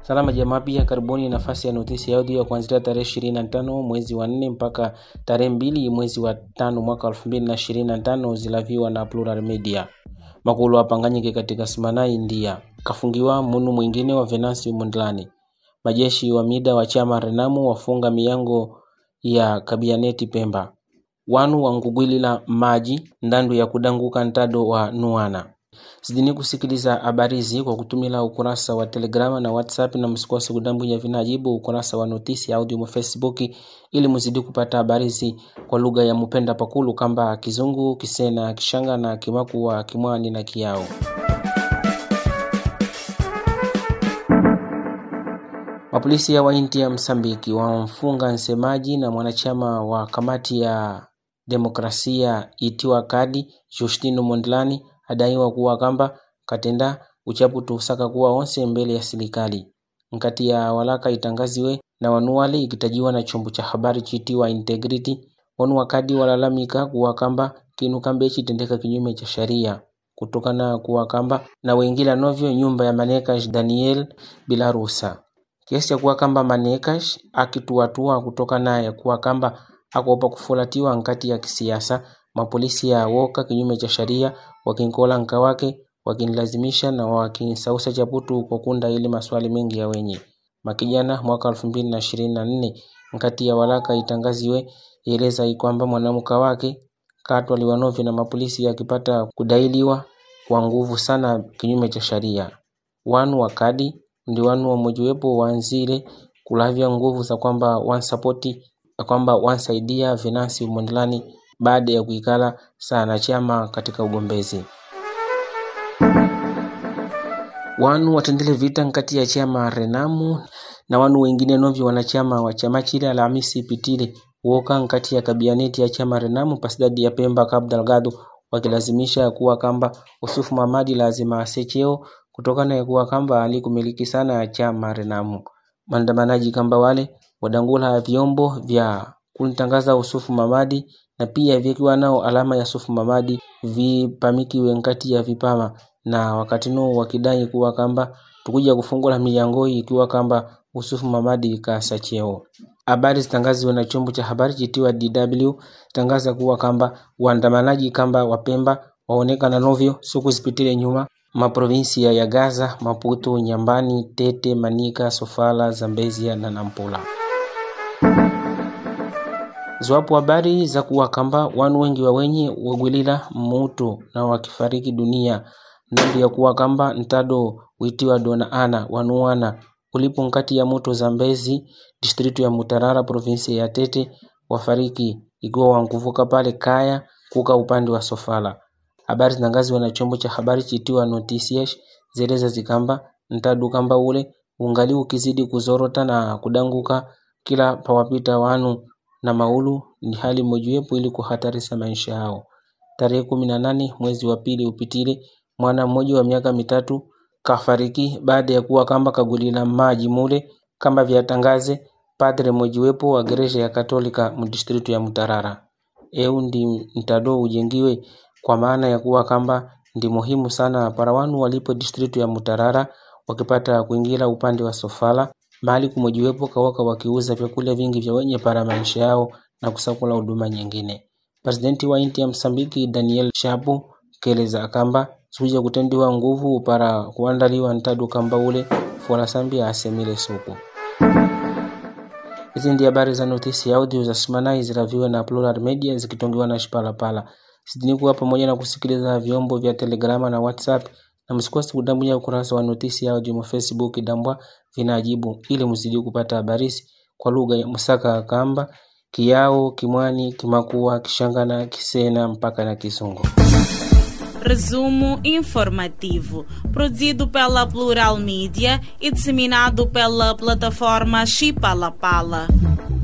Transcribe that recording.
Salama jamaa, pia karibuni nafasi ya notisi ya audio ya kuanzia tarehe 25 mwezi wa 4 mpaka tarehe mbili mwezi wa tano mwaka 2025 zilaviwa na Plural Media. Makulu apanganyike katika simana India kafungiwa munu mwingine wa Venansi Mondlani. Majeshi wa mida wa chama Renamu wafunga miyango ya kabianeti Pemba. Wanu wangugwilila maji ndandu ya kudanguka ntado wa Nuana. Zidini kusikiliza habari hizi kwa kutumila ukurasa wa Telegrama na WhatsApp na msikose kudambunya vinajibu ukurasa wa notisi audio mu Facebook ili muzidi kupata habari hizi kwa lugha ya mupenda pakulu kamba Kizungu, Kisena, Kishanga na Kimakua, Kimwani na Kiao. Mapolisi ya wainti ya Msambiki wamfunga msemaji na mwanachama wa kamati ya demokrasia itiwa kadi Justino Mondlani adaiwa kuwa kamba katenda uchaputu usaka kuwa onse mbele ya serikali nkati ya walaka itangaziwe na wanuwali ikitajiwa na chombo cha habari chitiwa Integrity wanu wakadi walalamika kuwa kamba kinu kambe chitendeka kinyume cha sharia kutokana kuwa kamba na wengila novyo nyumba ya Manekash Daniel bila ruhusa kiasi cha kuwa kamba Manekash akituatua kutokana ya kuwa kamba akopa kufulatiwa nkati ya kisiasa mapolisi ya woka kinyume cha sharia wakinkola nka wake wakinlazimisha na wakinsausa chaputu kwa kunda ili maswali mengi ya wenye makijana mwaka elfu mbili na ishirini na nne nkati ya walaka itangaziwe ieleza ikwamba mwanamuka wake katwa liwanovyo na mapolisi akipata kudailiwa kwa nguvu sana kinyume cha sharia wanu wakadi ndi wanu wamojiwepo wanzile kulavya nguvu za kwamba wansapoti kwamba wansaidia Venansi Mondlani baada ya kuikala sana chama katika ugombezi. Wanu watendele vita nkati ya chama Renamu na wanu wengine novyo wanachama wa chama chile Alhamisi ipitile woka nkati ya kabianeti ya chama Renamu pasidadi ya Pemba Cabo Delgado wakilazimisha kuwa kamba Usufu Mamadi lazima asecheo kutokana ya kuwa kamba alikumiliki sana ya chama Renamu. Maandamanaji kamba wale wadangula vyombo vya kumtangaza Usufu Mamadi na pia vikiwa nao alama ya Sufu Mamadi vipamikiwe nkati ya vipama na wakati nuo wakidai kuwa kamba tukuja kufungula milango ikiwa kamba Usufu Mamadi kasa cheo. Habari zitangaziwe na chombo cha habari chitiwa DW tangaza kuwa kamba waandamanaji kamba wapemba waonekana novyo siku zipitile nyuma maprovinsia ya Gaza, Maputo, Nyambani, Tete, Manika, Sofala, Zambezia na Nampula. Zwapo habari za kuwa kamba wanu wengi wa wenye wagwilila mutu na wakifariki dunia ndandu ya kuwa kamba ntado witiwa dona ana wanuana ulipo nkati ya muto Zambezi distritu ya Mutarara provinsi ya Tete wafariki ikiwa wankuvuka pale Kaya kuka upande wa Sofala. Habari zitangaziwa na chombo cha habari chitiwa Noticias zeleza zikamba ntadu kamba ule ungali ukizidi kuzorota na kudanguka kila pawapita wanu na maulu ni hali mojiwepo ili kuhatarisha maisha yao. Tarehe kumi na nane mwezi wa pili upitile, mwana mmoja wa miaka mitatu kafariki baada ya kuwa kamba kagulila maji mule kama vyatangaze padre mojiwepo wa gereja ya Katolika mdistritu ya Mutarara. Eu ndi mtado ujengiwe kwa maana ya kuwa kamba ndi muhimu sana para wanu walipo distritu ya Mutarara wakipata kuingira upande wa Sofala mahali kumojiwepo kawaka wakiuza vyakula vingi vya wenye para maisha yao na kusakula huduma nyingine. Presidenti wa inti ya Msambiki Daniel Shapo keleza kamba suja kutendiwa nguvu para kuandaliwa ntadu kamba ule fuala sambia asemile suku. Hizi ndi habari za notisi ya audio za Simanai ziraviwe na Plural Media zikitongiwa na Shipalapala. Sidini kuwa pamoja na kusikiliza vyombo vya Telegrama na WhatsApp na msikose kudambunya ukurasa wa notisi ya audio mu Facebook dambwa vinajibu ili mzidi kupata habari kwa lugha ya Musaka kamba Kiao, Kimwani, Kimakua, Kishangana, Kisena mpaka na Kisungu. Resumo informativo, produzido pela Plural Mídia e disseminado pela plataforma Chipalapala.